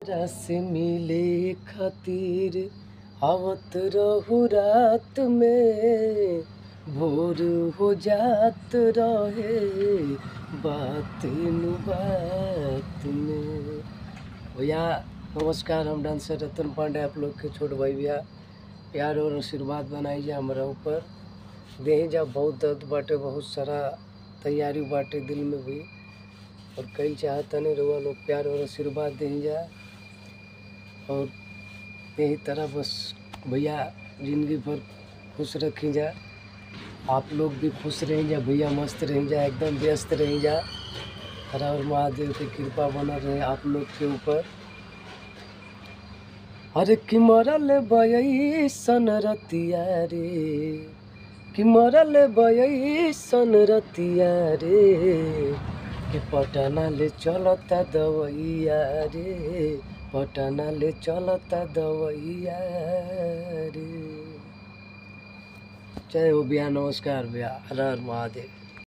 तोहरा से मिले खातिर आवत रहू रात में भोर हो जात रहे बात नु बात में भैया नमस्कार हम डांसर रतन पांडे आप लोग के छोट भाई भैया प्यार और आशीर्वाद बनाई जा हमारा ऊपर देही जा बहुत दर्द बाटे बहुत सारा तैयारी बाटे दिल में भी और कई चाहता नहीं रहुआ लोग प्यार और आशीर्वाद देही जा और यही तरह बस भैया ज़िंदगी भर खुश रखी जा आप लोग भी खुश रहें जा भैया मस्त रहें जा एकदम व्यस्त रहें जा हर हर महादेव की कृपा बना रहे आप लोग के ऊपर अरे कि मरल बयई सन रतिया रे कि मरल बयई सन रतिया रे कि पटना ले चलता दवैया रे पटना ले चलता दवैया रे जय हो भैया नमस्कार भैया हर हर महादेव